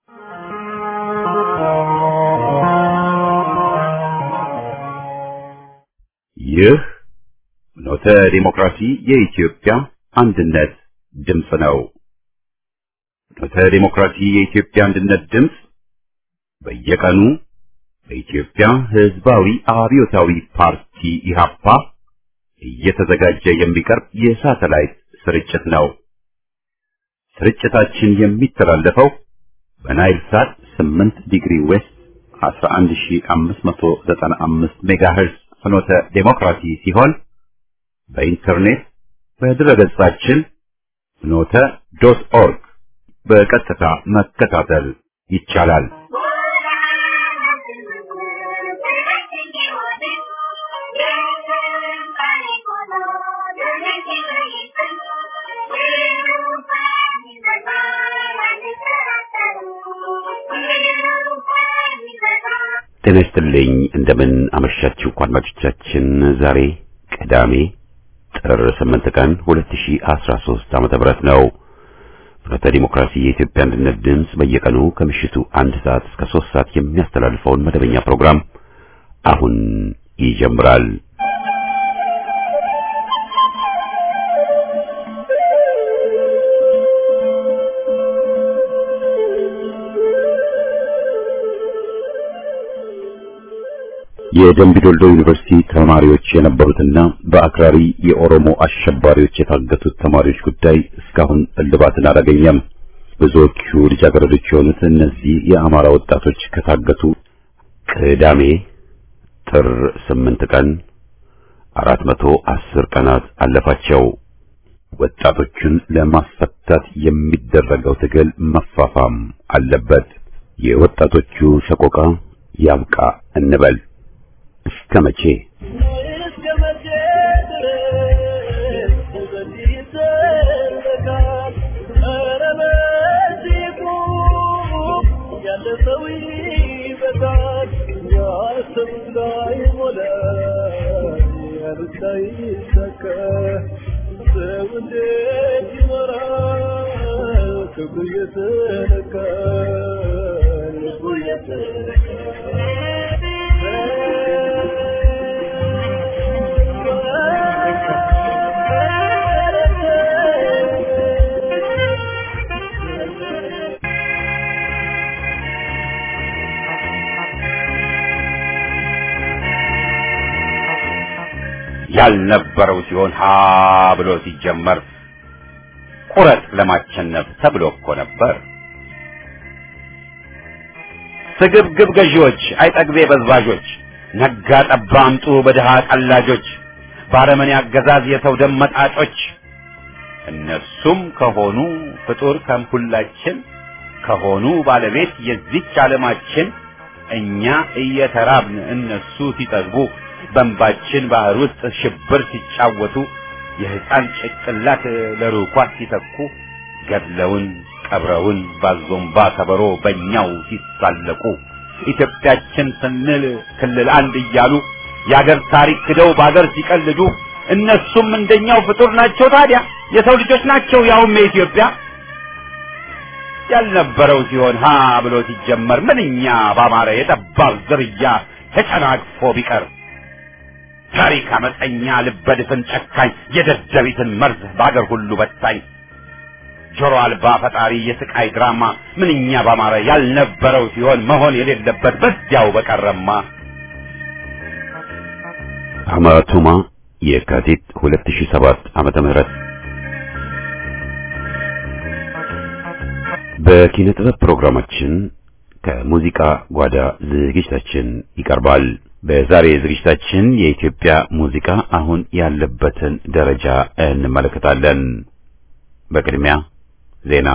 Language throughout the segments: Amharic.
ይህ ኖተ ዲሞክራሲ የኢትዮጵያ አንድነት ድምፅ ነው። ኖተ ዲሞክራሲ የኢትዮጵያ አንድነት ድምፅ በየቀኑ በኢትዮጵያ ሕዝባዊ አብዮታዊ ፓርቲ ኢህአፓ እየተዘጋጀ የሚቀርብ የሳተላይት ስርጭት ነው። ስርጭታችን የሚተላለፈው በናይል ሳት 8 ዲግሪ ዌስት 11595 ሜጋሄርዝ ፍኖተ ዴሞክራሲ ሲሆን በኢንተርኔት በድረገጻችን ፍኖተ ዶት ኦርግ በቀጥታ መከታተል ይቻላል። ጤና ይስጥልኝ። እንደምን አመሻችሁ አድማጮቻችን። ዛሬ ቅዳሜ ጥር 8 ቀን 2013 ዓመተ ምህረት ነው። ፍኖተ ዲሞክራሲ የኢትዮጵያ አንድነት ድምፅ በየቀኑ ከምሽቱ አንድ ሰዓት እስከ 3 ሰዓት የሚያስተላልፈውን መደበኛ ፕሮግራም አሁን ይጀምራል። የደምቢ ዶልዶ ዩኒቨርሲቲ ተማሪዎች የነበሩትና በአክራሪ የኦሮሞ አሸባሪዎች የታገቱት ተማሪዎች ጉዳይ እስካሁን እልባትን አላገኘም። ብዙዎቹ ልጃገረዶች የሆኑት እነዚህ የአማራ ወጣቶች ከታገቱ ቅዳሜ ጥር ስምንት ቀን አራት መቶ አስር ቀናት አለፋቸው። ወጣቶቹን ለማስፈታት የሚደረገው ትግል መፋፋም አለበት። የወጣቶቹ ሰቆቃ ያብቃ እንበል። እስከ መቼ ያልነበረው ሲሆን ሀ ብሎ ሲጀመር ቁረጥ ለማቸነፍ ተብሎ እኮ ነበር። ስግብግብ ገዢዎች፣ አይጠግቤ በዝባዦች፣ ነጋ ጠባ አምጡ በድሃ ቀላጆች፣ ባረመኔ አገዛዝ የሰው ደም መጣጮች እነሱም ከሆኑ ፍጡር ከምሁላችን ከሆኑ ባለቤት የዚች ዓለማችን እኛ እየተራብን እነሱ ሲጠግቡ በእንባችን ባህር ውስጥ ሽብር ሲጫወቱ የሕፃን ጭቅላት ለርኳት ሲተኩ ገድለውን ቀብረውን ባዞምባ ከበሮ በእኛው ሲሳለቁ ኢትዮጵያችን ስንል ክልል አንድ እያሉ የአገር ታሪክ ክደው በአገር ሲቀልዱ እነሱም እንደኛው ፍጡር ናቸው። ታዲያ የሰው ልጆች ናቸው፣ ያውም የኢትዮጵያ ያልነበረው ሲሆን ሀ ብሎ ሲጀመር ምንኛ ባማረ የጠባብ ዝርያ ተጨናቅፎ ቢቀር ታሪክ አመፀኛ ልበድፍን ጨካኝ የደደቢትን መርዝ በአገር ሁሉ በታኝ ጆሮ አልባ ፈጣሪ የስቃይ ድራማ ምንኛ ባማረ ያልነበረው ሲሆን መሆን የሌለበት በዚያው በቀረማ። አማቱማ የካቲት 2007 ዓመተ ምህረት በኪነ ጥበብ ፕሮግራማችን ከሙዚቃ ጓዳ ዝግጅታችን ይቀርባል። በዛሬ ዝግጅታችን የኢትዮጵያ ሙዚቃ አሁን ያለበትን ደረጃ እንመለከታለን። በቅድሚያ ዜና።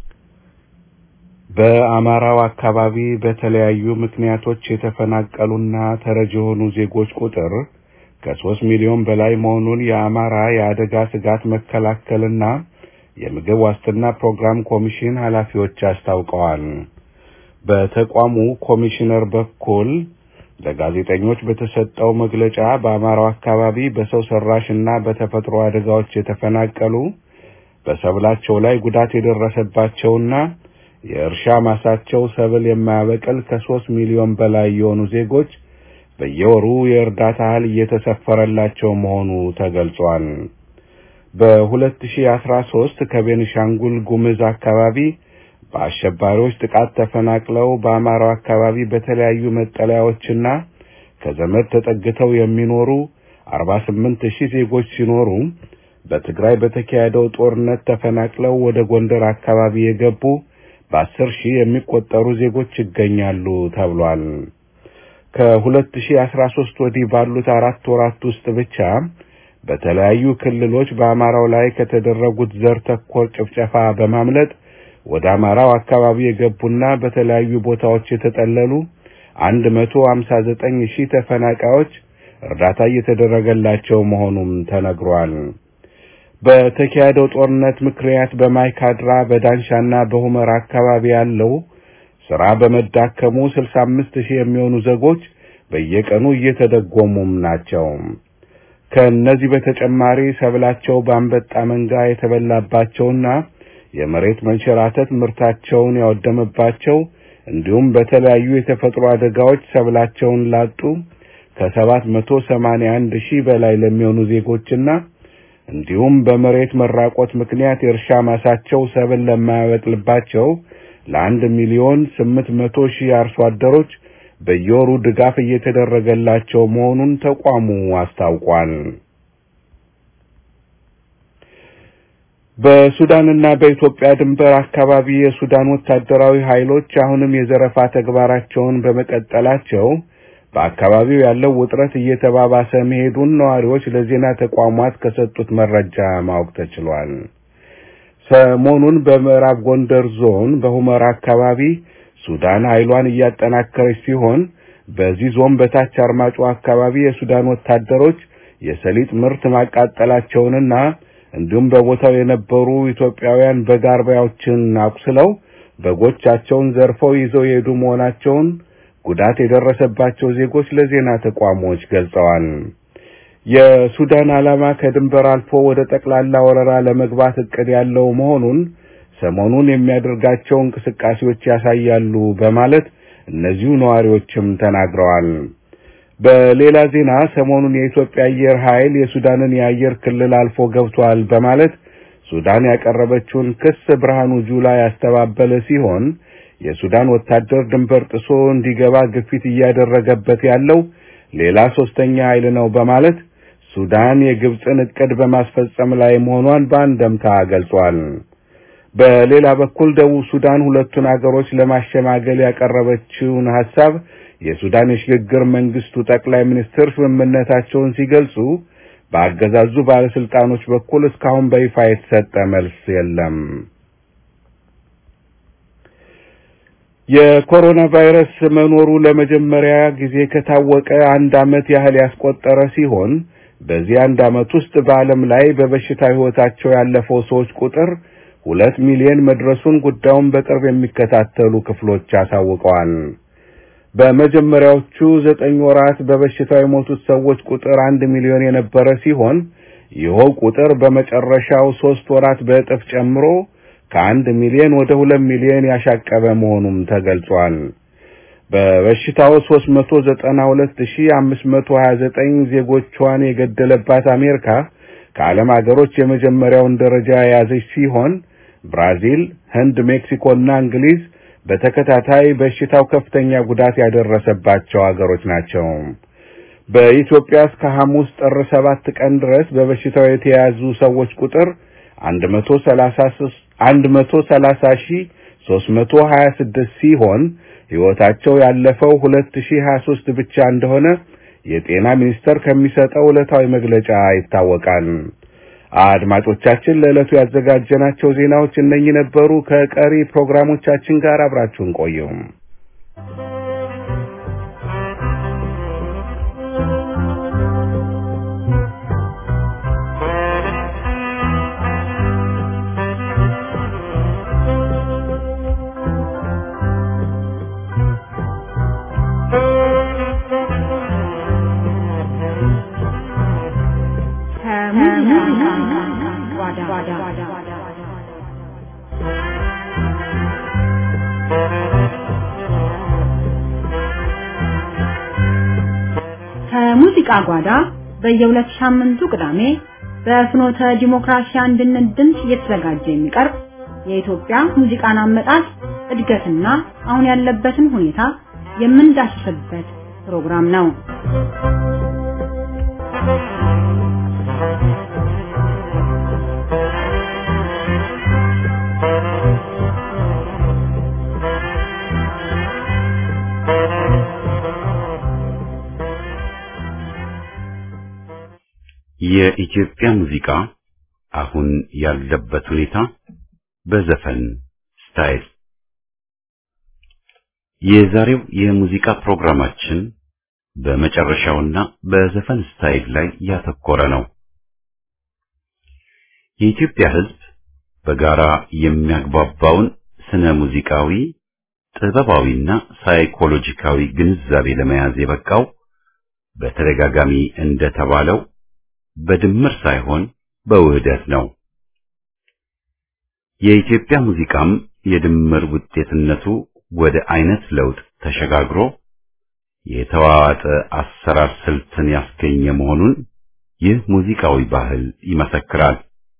በአማራው አካባቢ በተለያዩ ምክንያቶች የተፈናቀሉና ተረጅ የሆኑ ዜጎች ቁጥር ከሶስት ሚሊዮን በላይ መሆኑን የአማራ የአደጋ ስጋት መከላከልና የምግብ ዋስትና ፕሮግራም ኮሚሽን ኃላፊዎች አስታውቀዋል። በተቋሙ ኮሚሽነር በኩል ለጋዜጠኞች በተሰጠው መግለጫ በአማራው አካባቢ በሰው ሰራሽ እና በተፈጥሮ አደጋዎች የተፈናቀሉ በሰብላቸው ላይ ጉዳት የደረሰባቸውና የእርሻ ማሳቸው ሰብል የማያበቅል ከሶስት ሚሊዮን በላይ የሆኑ ዜጎች በየወሩ የእርዳታ እህል እየተሰፈረላቸው መሆኑ ተገልጿል። በ2013 ከቤኒሻንጉል ጉምዝ አካባቢ በአሸባሪዎች ጥቃት ተፈናቅለው በአማራው አካባቢ በተለያዩ መጠለያዎችና ከዘመድ ተጠግተው የሚኖሩ 48 ሺህ ዜጎች ሲኖሩ በትግራይ በተካሄደው ጦርነት ተፈናቅለው ወደ ጎንደር አካባቢ የገቡ በአስር ሺህ የሚቆጠሩ ዜጎች ይገኛሉ ተብሏል። ከ2013 ወዲህ ባሉት አራት ወራት ውስጥ ብቻ በተለያዩ ክልሎች በአማራው ላይ ከተደረጉት ዘር ተኮር ጭፍጨፋ በማምለጥ ወደ አማራው አካባቢ የገቡና በተለያዩ ቦታዎች የተጠለሉ 159 ሺህ ተፈናቃዮች እርዳታ እየተደረገላቸው መሆኑም ተነግሯል። በተካሄደው ጦርነት ምክንያት በማይካድራ በዳንሻና በሁመራ አካባቢ ያለው ስራ በመዳከሙ 65 ሺህ የሚሆኑ ዜጎች በየቀኑ እየተደጎሙም ናቸው። ከእነዚህ በተጨማሪ ሰብላቸው በአንበጣ መንጋ የተበላባቸውና የመሬት መንሸራተት ምርታቸውን ያወደመባቸው እንዲሁም በተለያዩ የተፈጥሮ አደጋዎች ሰብላቸውን ላጡ ከሰባት መቶ ሰማንያ አንድ ሺህ በላይ ለሚሆኑ ዜጎችና እንዲሁም በመሬት መራቆት ምክንያት የእርሻ ማሳቸው ሰብል ለማያበቅልባቸው ለአንድ ሚሊዮን ስምንት መቶ ሺህ አርሶ አደሮች በየወሩ ድጋፍ እየተደረገላቸው መሆኑን ተቋሙ አስታውቋል። በሱዳንና በኢትዮጵያ ድንበር አካባቢ የሱዳን ወታደራዊ ኃይሎች አሁንም የዘረፋ ተግባራቸውን በመቀጠላቸው በአካባቢው ያለው ውጥረት እየተባባሰ መሄዱን ነዋሪዎች ለዜና ተቋማት ከሰጡት መረጃ ማወቅ ተችሏል። ሰሞኑን በምዕራብ ጎንደር ዞን በሁመራ አካባቢ ሱዳን ኃይሏን እያጠናከረች ሲሆን በዚህ ዞን በታች አርማጮ አካባቢ የሱዳን ወታደሮች የሰሊጥ ምርት ማቃጠላቸውንና እንዲሁም በቦታው የነበሩ ኢትዮጵያውያን በግ አርቢዎችን አቁስለው በጎቻቸውን ዘርፈው ይዘው የሄዱ መሆናቸውን ጉዳት የደረሰባቸው ዜጎች ለዜና ተቋሞች ገልጸዋል። የሱዳን ዓላማ ከድንበር አልፎ ወደ ጠቅላላ ወረራ ለመግባት እቅድ ያለው መሆኑን ሰሞኑን የሚያደርጋቸው እንቅስቃሴዎች ያሳያሉ በማለት እነዚሁ ነዋሪዎችም ተናግረዋል። በሌላ ዜና ሰሞኑን የኢትዮጵያ አየር ኃይል የሱዳንን የአየር ክልል አልፎ ገብቷል በማለት ሱዳን ያቀረበችውን ክስ ብርሃኑ ጁላ ያስተባበለ ሲሆን የሱዳን ወታደር ድንበር ጥሶ እንዲገባ ግፊት እያደረገበት ያለው ሌላ ሶስተኛ ኃይል ነው በማለት ሱዳን የግብፅን እቅድ በማስፈጸም ላይ መሆኗን በአንደምታ ገልጿል። በሌላ በኩል ደቡብ ሱዳን ሁለቱን አገሮች ለማሸማገል ያቀረበችውን ሐሳብ የሱዳን የሽግግር መንግስቱ ጠቅላይ ሚኒስትር ስምምነታቸውን ሲገልጹ በአገዛዙ ባለስልጣኖች በኩል እስካሁን በይፋ የተሰጠ መልስ የለም። የኮሮና ቫይረስ መኖሩ ለመጀመሪያ ጊዜ ከታወቀ አንድ ዓመት ያህል ያስቆጠረ ሲሆን በዚህ አንድ ዓመት ውስጥ በዓለም ላይ በበሽታ ሕይወታቸው ያለፈው ሰዎች ቁጥር ሁለት ሚሊዮን መድረሱን ጉዳዩን በቅርብ የሚከታተሉ ክፍሎች አሳውቀዋል። በመጀመሪያዎቹ ዘጠኝ ወራት በበሽታው የሞቱት ሰዎች ቁጥር አንድ ሚሊዮን የነበረ ሲሆን ይኸው ቁጥር በመጨረሻው ሶስት ወራት በእጥፍ ጨምሮ ከአንድ ሚሊዮን ወደ ሁለት ሚሊዮን ያሻቀበ መሆኑም ተገልጿል። በበሽታው 392529 ዜጎቿን የገደለባት አሜሪካ ከዓለም ሀገሮች የመጀመሪያውን ደረጃ የያዘች ሲሆን ብራዚል፣ ህንድ፣ ሜክሲኮና እንግሊዝ በተከታታይ በሽታው ከፍተኛ ጉዳት ያደረሰባቸው ሀገሮች ናቸው። በኢትዮጵያ እስከ ሐሙስ ጥር ሰባት ቀን ድረስ በበሽታው የተያዙ ሰዎች ቁጥር 130326 ሲሆን ሕይወታቸው ያለፈው 2023 ብቻ እንደሆነ የጤና ሚኒስቴር ከሚሰጠው ዕለታዊ መግለጫ ይታወቃል። አድማጮቻችን ለዕለቱ ያዘጋጀናቸው ዜናዎች እነኚህ ነበሩ። ከቀሪ ፕሮግራሞቻችን ጋር አብራችሁን ቆዩ። የሙዚቃ ጓዳ በየሁለት ሳምንቱ ቅዳሜ በፍኖተ ዲሞክራሲ አንድነት ድምፅ እየተዘጋጀ የሚቀርብ የኢትዮጵያ ሙዚቃን አመጣጥ እድገትና አሁን ያለበትን ሁኔታ የምንዳስስበት ፕሮግራም ነው። የኢትዮጵያ ሙዚቃ አሁን ያለበት ሁኔታ በዘፈን ስታይል የዛሬው የሙዚቃ ፕሮግራማችን በመጨረሻውና በዘፈን ስታይል ላይ ያተኮረ ነው። የኢትዮጵያ ሕዝብ በጋራ የሚያግባባውን ስነ ሙዚቃዊ፣ ጥበባዊና ሳይኮሎጂካዊ ግንዛቤ ለመያዝ የበቃው በተደጋጋሚ እንደተባለው በድምር ሳይሆን በውህደት ነው። የኢትዮጵያ ሙዚቃም የድምር ውጤትነቱ ወደ አይነት ለውጥ ተሸጋግሮ የተዋዋጠ አሰራር ስልትን ያስገኘ መሆኑን ይህ ሙዚቃዊ ባህል ይመሰክራል።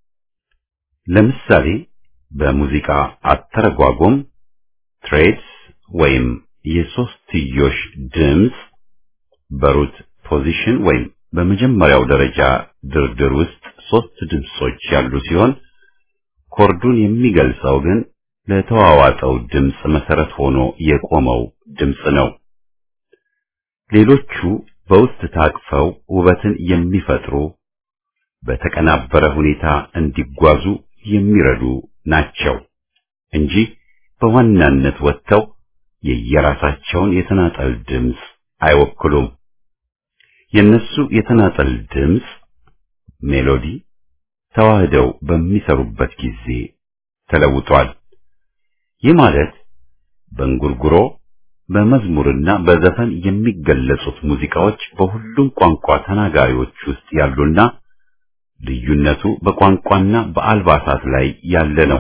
ለምሳሌ በሙዚቃ አተረጓጎም ትሬድስ ወይም የሶስትዮሽ ድምፅ በሩት ፖዚሽን ወይም በመጀመሪያው ደረጃ ድርድር ውስጥ ሶስት ድምጾች ያሉ ሲሆን ኮርዱን የሚገልጸው ግን ለተዋዋጠው ድምፅ መሰረት ሆኖ የቆመው ድምፅ ነው። ሌሎቹ በውስጥ ታቅፈው ውበትን የሚፈጥሩ በተቀናበረ ሁኔታ እንዲጓዙ የሚረዱ ናቸው እንጂ በዋናነት ወጥተው የየራሳቸውን የተናጠል ድምፅ አይወክሉም። የነሱ የተናጠል ድምፅ ሜሎዲ ተዋህደው በሚሰሩበት ጊዜ ተለውጧል። ይህ ማለት በእንጉርጉሮ በመዝሙርና በዘፈን የሚገለጹት ሙዚቃዎች በሁሉም ቋንቋ ተናጋሪዎች ውስጥ ያሉና ልዩነቱ በቋንቋና በአልባሳት ላይ ያለ ነው።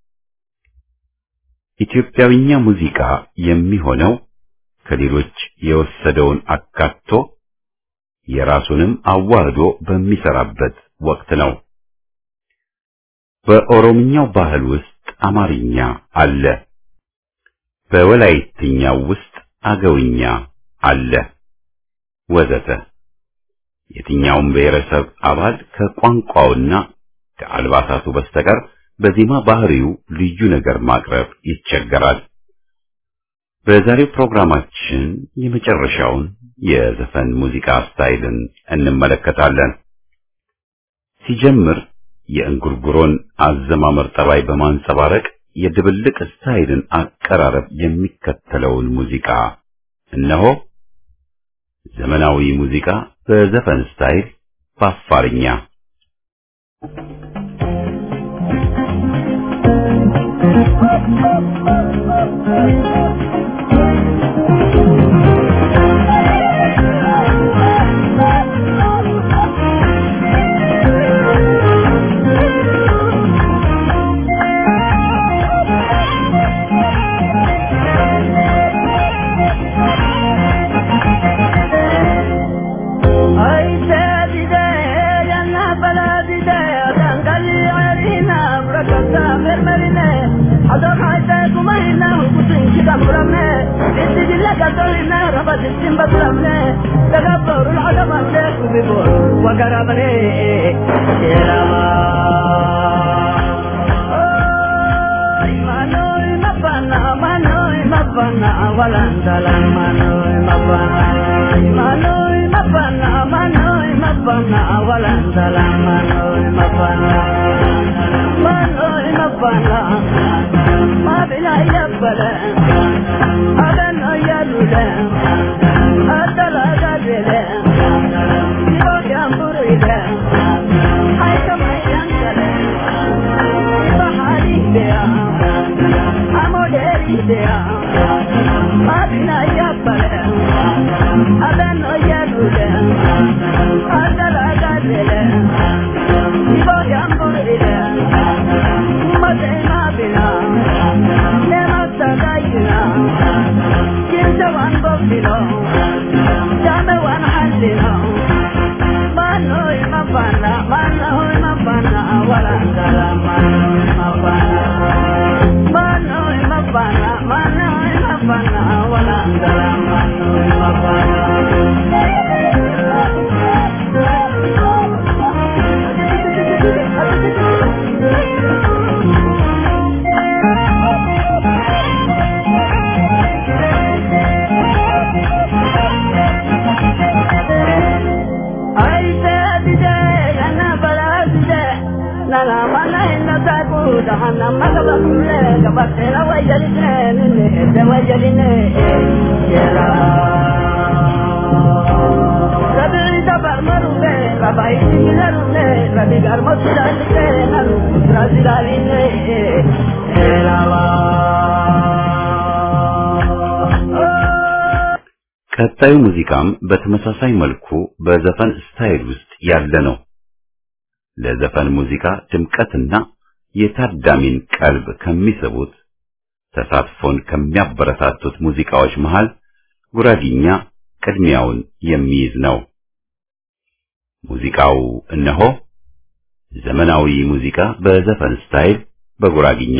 ኢትዮጵያዊኛ ሙዚቃ የሚሆነው ከሌሎች የወሰደውን አካቶ የራሱንም አዋህዶ በሚሰራበት ወቅት ነው። በኦሮምኛው ባህል ውስጥ አማርኛ አለ። በወላይትኛው ውስጥ አገውኛ አለ ወዘተ። የትኛውም ብሔረሰብ አባል ከቋንቋውና ከአልባሳቱ በስተቀር በዜማ ባህሪው ልዩ ነገር ማቅረብ ይቸገራል። በዛሬው ፕሮግራማችን የመጨረሻውን የዘፈን ሙዚቃ ስታይልን እንመለከታለን። ሲጀምር የእንጉርጉሮን አዘማመር ጠባይ በማንጸባረቅ የድብልቅ ስታይልን አቀራረብ የሚከተለውን ሙዚቃ እነሆ። ዘመናዊ ሙዚቃ በዘፈን ስታይል በአፋርኛ Dame one hand, you know. ቀጣዩ ሙዚቃም በተመሳሳይ መልኩ በዘፈን ስታይል ውስጥ ያለ ነው። ለዘፈን ሙዚቃ ድምቀትና የታዳሚን ቀልብ ከሚስቡት ተሳትፎን ከሚያበረታቱት ሙዚቃዎች መሃል ጉራጊኛ ቅድሚያውን የሚይዝ ነው። ሙዚቃው እነሆ ዘመናዊ ሙዚቃ በዘፈን ስታይል በጉራጊኛ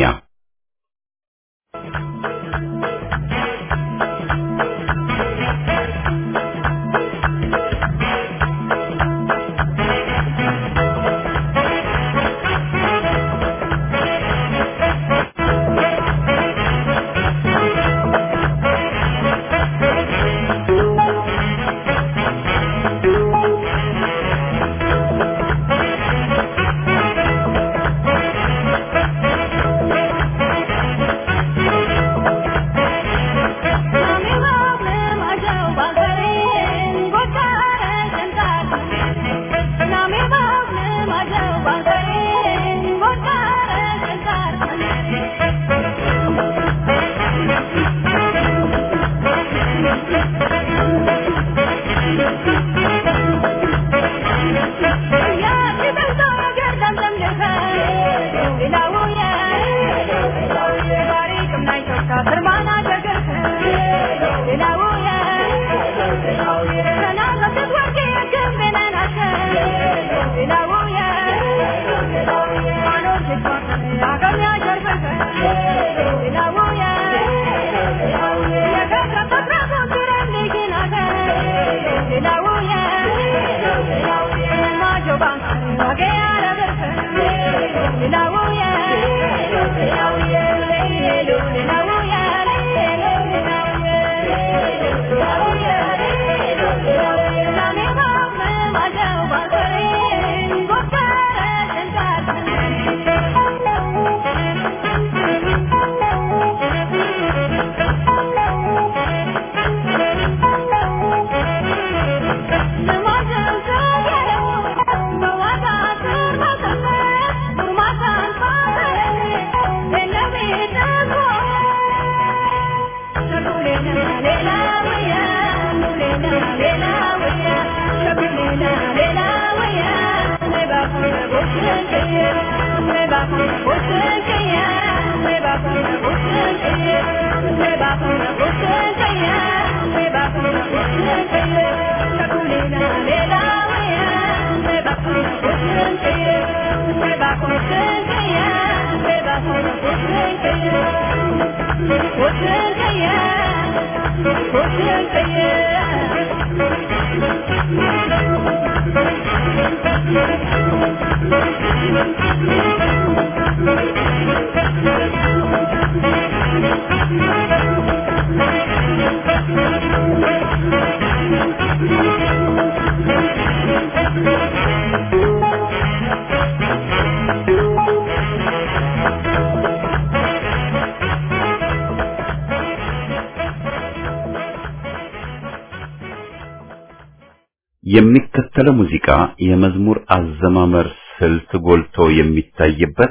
የሚከተለው ሙዚቃ የመዝሙር አዘማመር ስልት ጎልቶ የሚታይበት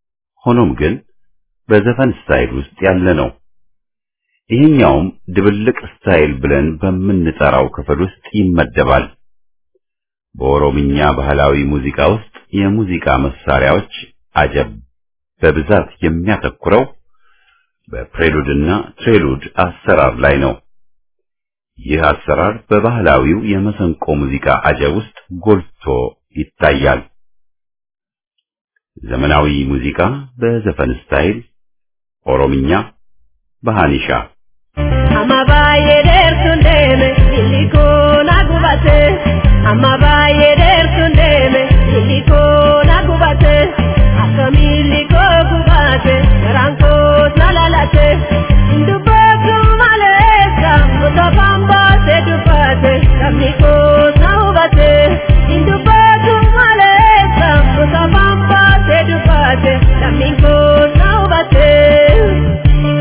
ሆኖም ግን በዘፈን ስታይል ውስጥ ያለ ነው። ይህኛውም ድብልቅ ስታይል ብለን በምንጠራው ክፍል ውስጥ ይመደባል። በኦሮምኛ ባህላዊ ሙዚቃ ውስጥ የሙዚቃ መሳሪያዎች አጀብ በብዛት የሚያተኩረው በፕሬሉድና ትሬሉድ አሰራር ላይ ነው። ይህ አሰራር በባህላዊው የመሰንቆ ሙዚቃ አጀብ ውስጥ ጎልቶ ይታያል። ዘመናዊ ሙዚቃ በዘፈን ስታይል ኦሮምኛ በሃኒሻ Amma baay'ee dheertuun deeme illikoo na gubate. Amma baay'ee dheertuun deeme illikoo na gubate. Akkami illikoo gubate garaan koos na lalate. Dubbatu maleessa mutofaan baasee dubbate sabni koos na hubate. Dubbatu maleessa mutofaan baasee dubbate sabni koos na hubate.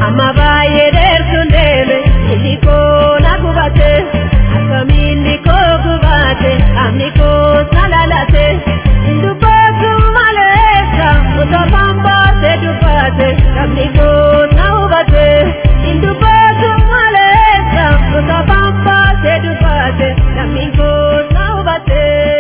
amma baay'ee dheertuun deeme inni koo na gubate akkamiin inni koo gubate qaamni koo na lalate dubbatu maleessa osoo bambaate dubbate qaamni koo na hubate dubbatu maleessa osoo bambaate dubbate qaamni koo na hubate.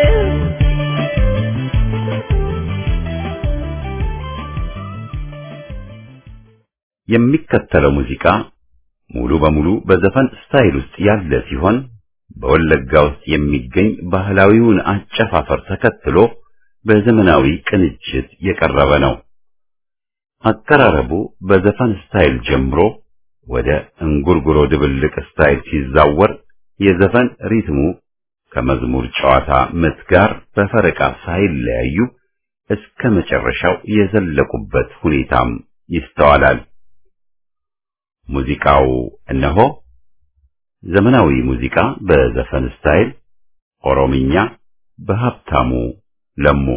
የሚከተለው ሙዚቃ ሙሉ በሙሉ በዘፈን ስታይል ውስጥ ያለ ሲሆን በወለጋ ውስጥ የሚገኝ ባህላዊውን አጨፋፈር ተከትሎ በዘመናዊ ቅንጅት የቀረበ ነው። አቀራረቡ በዘፈን ስታይል ጀምሮ ወደ እንጉርጉሮ ድብልቅ ስታይል ሲዛወር የዘፈን ሪትሙ ከመዝሙር ጨዋታ ምት ጋር በፈረቃ ሳይለያዩ እስከ መጨረሻው የዘለቁበት ሁኔታም ይስተዋላል። ሙዚቃው እነሆ ዘመናዊ ሙዚቃ በዘፈን ስታይል ኦሮምኛ በሀብታሙ ለሙ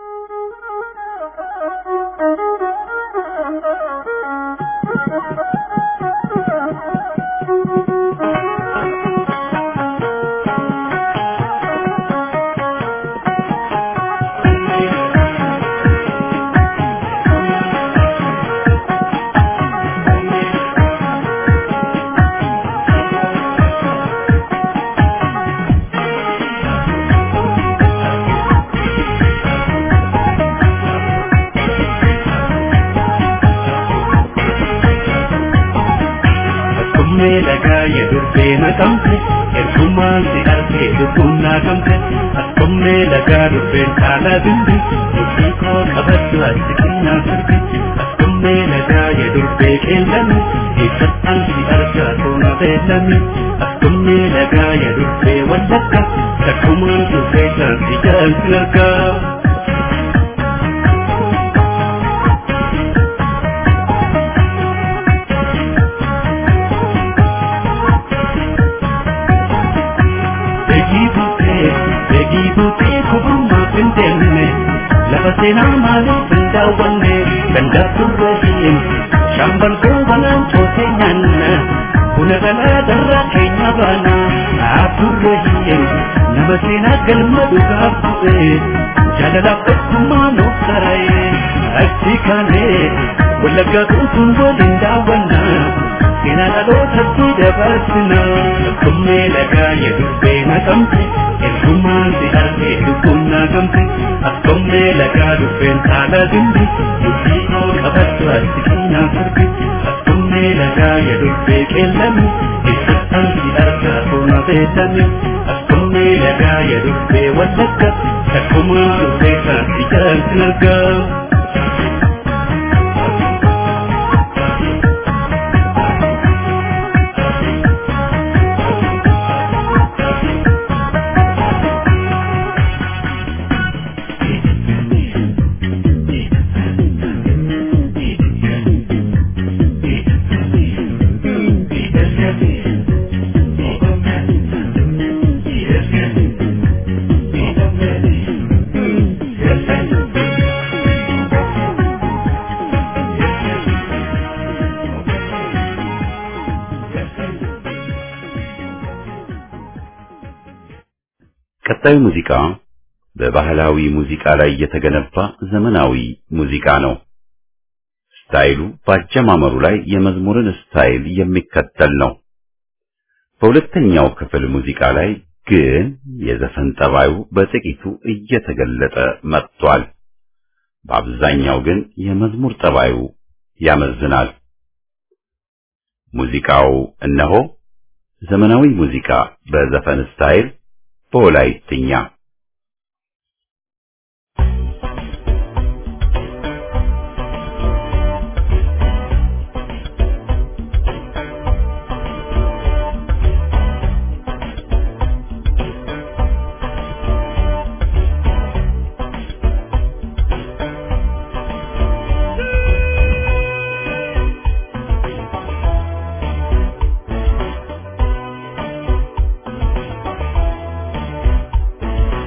Akkuma dhagaa yedurbee naqamte ergumaan si argee lubbuun naagamte akkuma dhagaa durbeen caalaa bimbi dubbii koo qabaddu ati xinnaa sirbi akkuma dhagaa yedurbee qeellame eessattaan si argaa toona beellame akkuma dhagaa yedurbee wallakka takkumaan dhufee saansi jaalti argaa. Beekii buutee beekii buutee kubummaa hin deemne lafa seenaa maaliif hin daawwanne ganda turre hin shaambal goobanaan cootee nyaanna buna galaa darraa keenya baana turre hin nama seenaa galma dhugaa bu'e jaalalaaf tokkummaa nuuf tara'e achi kaanee wallaggaa guutuun waliin daawwanna seenaa dhalootatti dabarsina akkuma dhagaa yedurbee naqamte ergumaan si argee lubbuun naagamte akkuma dhagaa dubbeen caalaa dimbi dubbii koo qabaddu ati xinnaa sirbi akkuma dhagaa yedurbee qeellame eessattaan si argaa toona beellame akkuma dhagaa yedurbee wallagga takkumaa dhufee saansi jaalti argaa. ቀጣዩ ሙዚቃ በባህላዊ ሙዚቃ ላይ የተገነባ ዘመናዊ ሙዚቃ ነው። ስታይሉ በአጀማመሩ ላይ የመዝሙርን ስታይል የሚከተል ነው። በሁለተኛው ክፍል ሙዚቃ ላይ ግን የዘፈን ጠባዩ በጥቂቱ እየተገለጠ መጥቷል። በአብዛኛው ግን የመዝሙር ጠባዩ ያመዝናል። ሙዚቃው እነሆ ዘመናዊ ሙዚቃ በዘፈን ስታይል በወላይትኛ Akkuma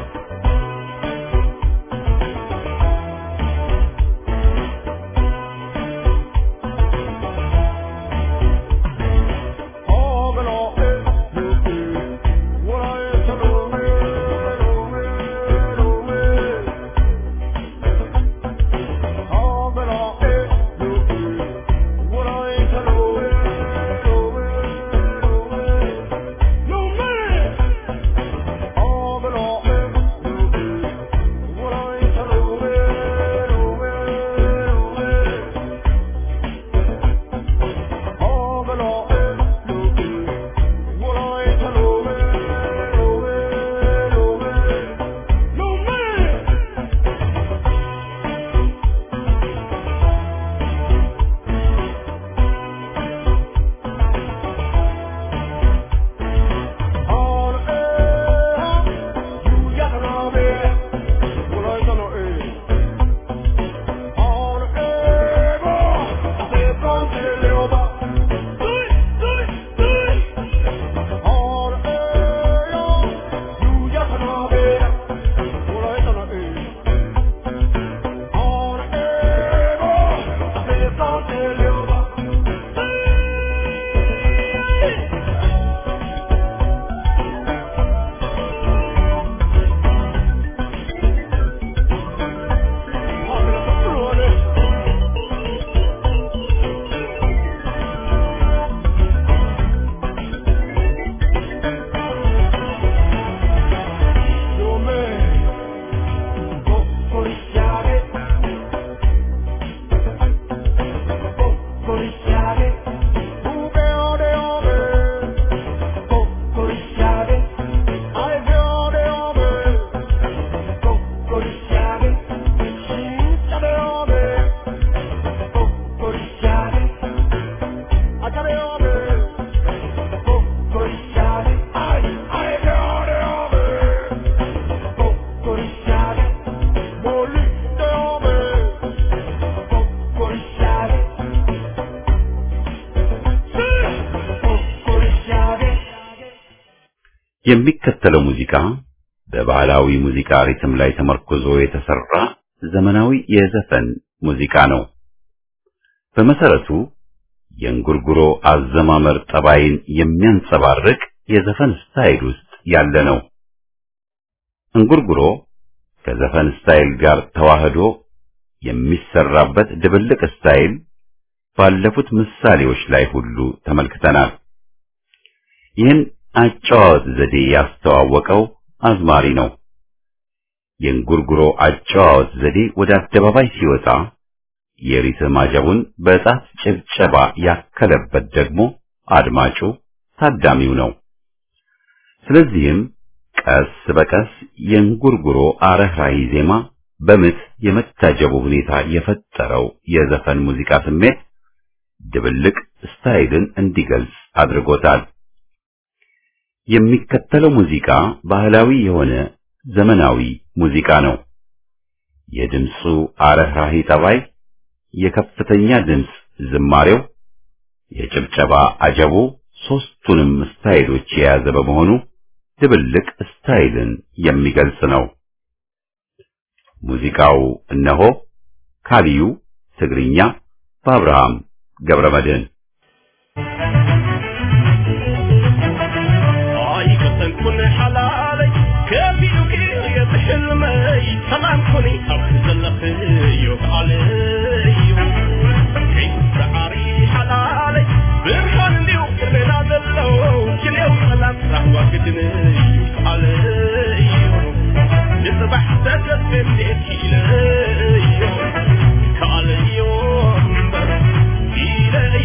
የሚከተለው ሙዚቃ በባህላዊ ሙዚቃ ሪትም ላይ ተመርኩዞ የተሰራ ዘመናዊ የዘፈን ሙዚቃ ነው። በመሰረቱ የእንጉርጉሮ አዘማመር ጠባይን የሚያንጸባርቅ የዘፈን ስታይል ውስጥ ያለ ነው። እንጉርጉሮ ከዘፈን ስታይል ጋር ተዋህዶ የሚሰራበት ድብልቅ ስታይል ባለፉት ምሳሌዎች ላይ ሁሉ ተመልክተናል። ይህን አጨዋወት ዘዴ ያስተዋወቀው አዝማሪ ነው። የእንጉርጉሮ አጨዋወት ዘዴ ወደ አደባባይ ሲወጣ የሪትም አጀቡን በጣት ጭብጨባ ያከለበት ደግሞ አድማጩ ታዳሚው ነው። ስለዚህም ቀስ በቀስ የእንጉርጉሮ አረህራሂ ዜማ በምት የመታጀቡ ሁኔታ የፈጠረው የዘፈን ሙዚቃ ስሜት ድብልቅ ስታይልን እንዲገልጽ አድርጎታል። የሚከተለው ሙዚቃ ባህላዊ የሆነ ዘመናዊ ሙዚቃ ነው። የድምፁ አረህራሂ ጠባይ፣ የከፍተኛ ድምፅ ዝማሬው፣ የጭብጨባ አጀቡ ሶስቱንም ስታይሎች የያዘ በመሆኑ ድብልቅ ስታይልን የሚገልጽ ነው። ሙዚቃው እነሆ ካሊዩ ትግርኛ በአብርሃም ገብረመድህን ኣይከሰንኩን ሓላለይ ከቢኡኪ የትሕልመይ ሰላም ኮኒ ኣብ ዘለኽዮ ከዓለዩ ከይሰዓሪ ሓላለይ ብርሃን እንዲሁ ቅድሜና ዘሎ ክንየው ሰላም ራህዋ ግድንዩ ከዓለዩ ንፅባሕ ተገዝቤት ኢለዮ ከዓለዮ እምበር ኢለዮ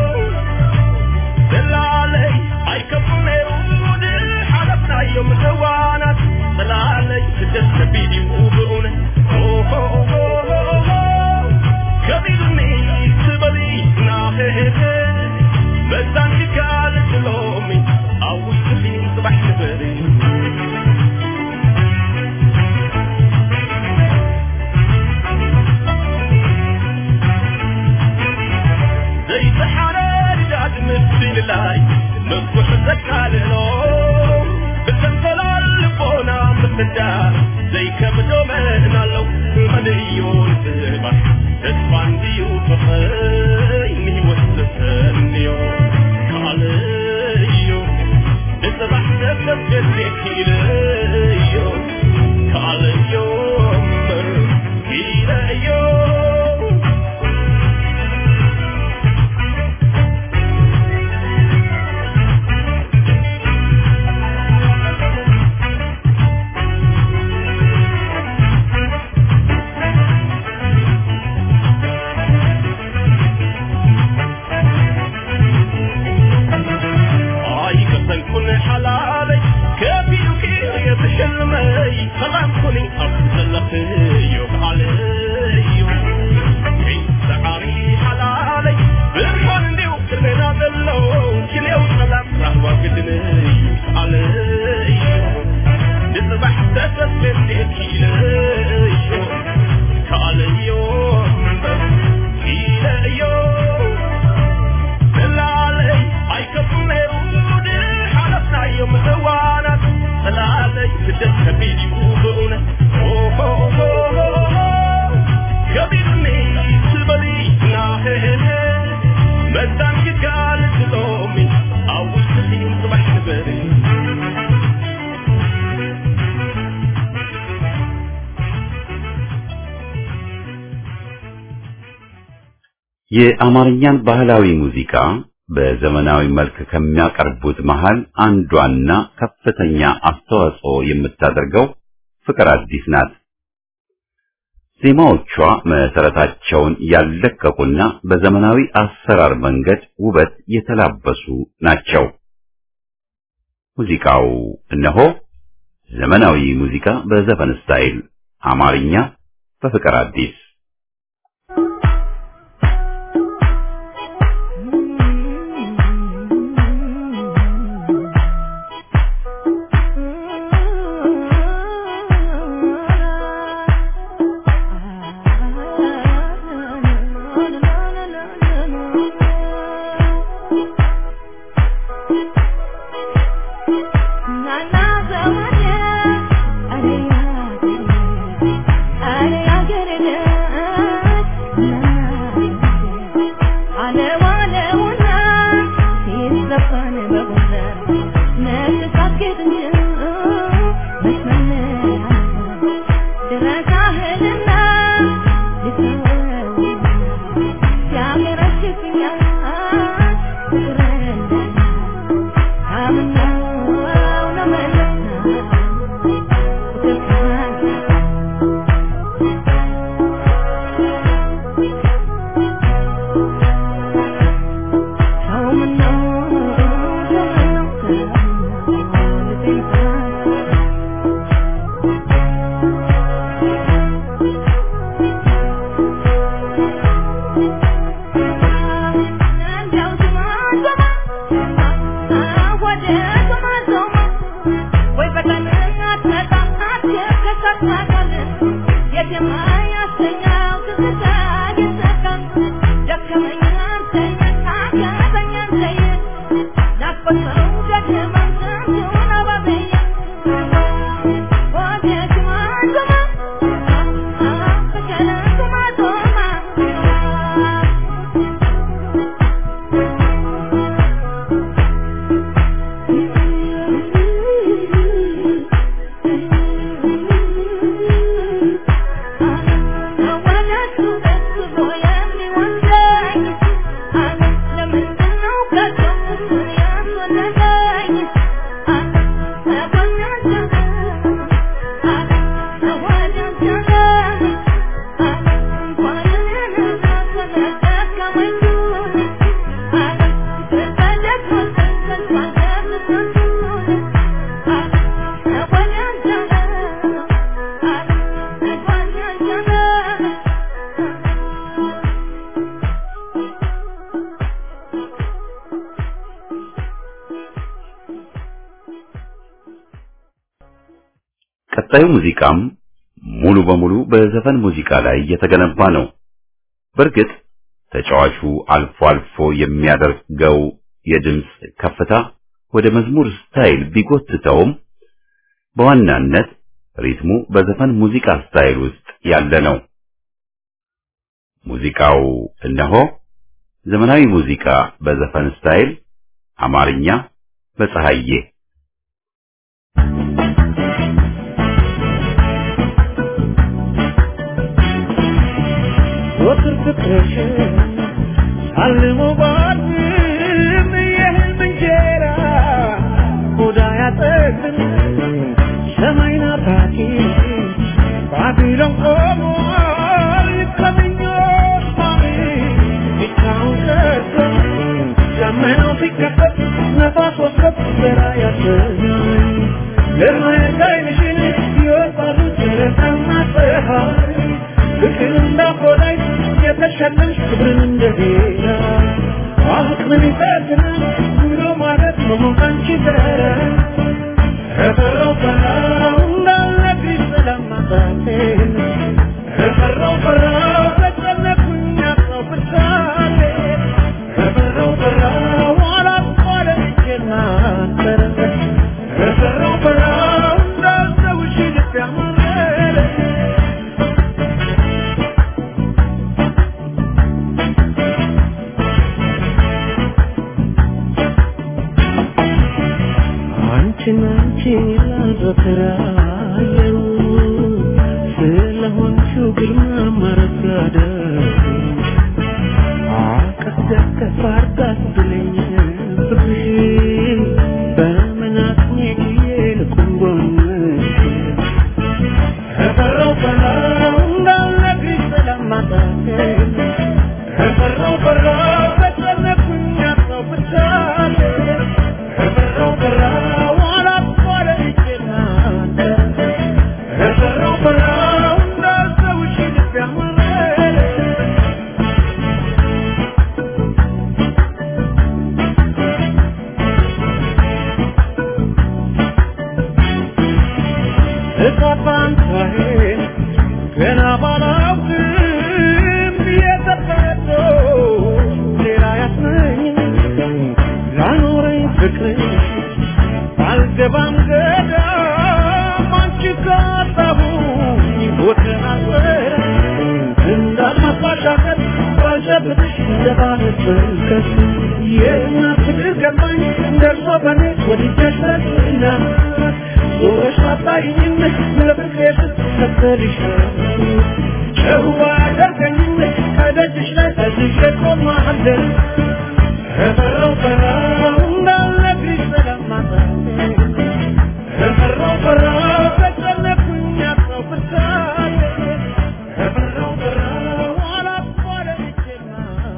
دلالي اي كفنيو حلفنا يوم زوانات دلالي سدس بيدي وبؤنا كبيرني تبلي ناخذ بزان كال سلومي او سفين صبح نبري زي سحرة رجعت مثل لاي مفتوح زكاللو بتنفل الفونا مفدا زي كبدو من لو مليون سبا تسفان ديو فخيني وستسنيو كاليو بصبح تفلت جديك إليو كاليو مر إليو ኣይ ከሰንኩን ሓላለይ ከቢኡኪ የትሕልመይ ሰላም ኩኒ ኣብ ዘለኽዮ ከዓለዩ ከይሰዓሪ ሓላለይ ብርሃን እንዲሁ ቅድሜና ዘሎ ክንየው ሰላም ራህዋ ግድንዩ ከዓለዩ ንፅባሕ ተሰስቤት ኢለዮ ከዓለዮ እምበር ኢለዮ دلالي اي كفنيو حلفنا يوم زوانات دلالي سدس كبيري وبؤنا كبيرني تبلي ناهي مدام كقال تلومي او سليم صبح نبري የአማርኛን ባህላዊ ሙዚቃ በዘመናዊ መልክ ከሚያቀርቡት መሃል አንዷና ከፍተኛ አስተዋጽኦ የምታደርገው ፍቅር አዲስ ናት። ዜማዎቿ መሰረታቸውን ያለቀቁና በዘመናዊ አሰራር መንገድ ውበት የተላበሱ ናቸው። ሙዚቃው እነሆ ዘመናዊ ሙዚቃ በዘፈን ስታይል አማርኛ በፍቅር አዲስ Na ቀጣዩ ሙዚቃም ሙሉ በሙሉ በዘፈን ሙዚቃ ላይ የተገነባ ነው። በእርግጥ ተጫዋቹ አልፎ አልፎ የሚያደርገው የድምፅ ከፍታ ወደ መዝሙር ስታይል ቢጎትተውም በዋናነት ሪትሙ በዘፈን ሙዚቃ ስታይል ውስጥ ያለ ነው። ሙዚቃው እነሆ ዘመናዊ ሙዚቃ በዘፈን ስታይል አማርኛ በፀሐዬ ወትር ፍቅርሽን አልሞ ባድም የህልም እንጀራ ሆዳ ያጠግን ሰማይ ናፋቂ ባቢሎን ቆሟል ከምኞት ማሚ ብቻውን ቀርቶ ደመናው ሲከፈት ነፋስ ወስከት ዘራ ያሰኛል ለማየት ዓይንሽን ይወጣሉ ጨረቃና ፀሐይ ፍቅር እንዳቆላይ የተሸለምሽ ክብርን እንደሌላ አቅምን ይፈትናል ብሎ ማለት መሆን አንቺ ዘረ እፈራው ፈራው እንዳለብኝ ስለማጣቴን እፈራው ፈራው ተጨነኩኝ አጣው ብርታቴ እፈራው ፈራው አላቋረጥኩና አንተን እፈራው ፈራው እንዳልተውሽ ልብ ያማረረ አንቺን አንቺን ይላል በተራየው ስለሆንሽው ግርማ ማረጋደር አቀፍ ደገፍ አርጋት ብለኝ ፍቅርሽ በመናቅኔ ጊዜ ልቁም ጎንሽ እፈራው ፈራው እንዳልነግርሽ ስለማጣቴ እፈራው ፈራው ተጨነኩኝ አጣው ብቻቴ እፈራው ፈራው አላቋረጥኩና እፈራው ፈራው እንዳልተውሽ ልብ ያማረረ እቃፋንታዬን ገና ባላውቅም የተፈጥሮ ሌላ ያስመኝ ላኖረኝ ፍቅር ባልገባም ገዳም አንቺ ካጣሁኝ ቦትን አልበረ እንዳልማባሻከት ባልጨብጥሽ እንደባለት መልከት የእናት ፍቅር ገባኝ ደርሶ በኔ ወድጀሽ ረግና ዞረሽ አታይኝም ለፍቅሬ ስትከተልሽ ጨዋ ያደርገኝም ከደጅሽ ላይ ተዝዤ ቆማለሁ እፈራው ፈራው እንዳልነግርሽ ስለማጣቴ እፈራው ፈራው ተጨነኩኝ አጣው ብርታቴ እፈራው ፈራው አላቋረጥኩና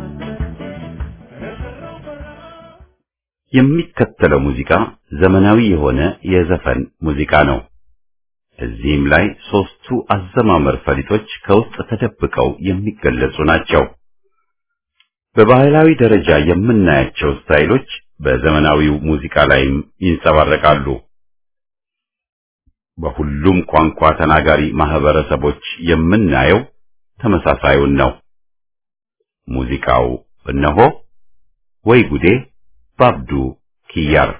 እፈራው ፈራው የሚከተለው ሙዚቃ ዘመናዊ የሆነ የዘፈን ሙዚቃ ነው። እዚህም ላይ ሶስቱ አዘማመር ፈሊጦች ከውስጥ ተደብቀው የሚገለጹ ናቸው። በባህላዊ ደረጃ የምናያቸው ስታይሎች በዘመናዊው ሙዚቃ ላይም ይንጸባረቃሉ። በሁሉም ቋንቋ ተናጋሪ ማህበረሰቦች የምናየው ተመሳሳዩን ነው። ሙዚቃው እነሆ ወይ ጉዴ ባብዱ ኪያር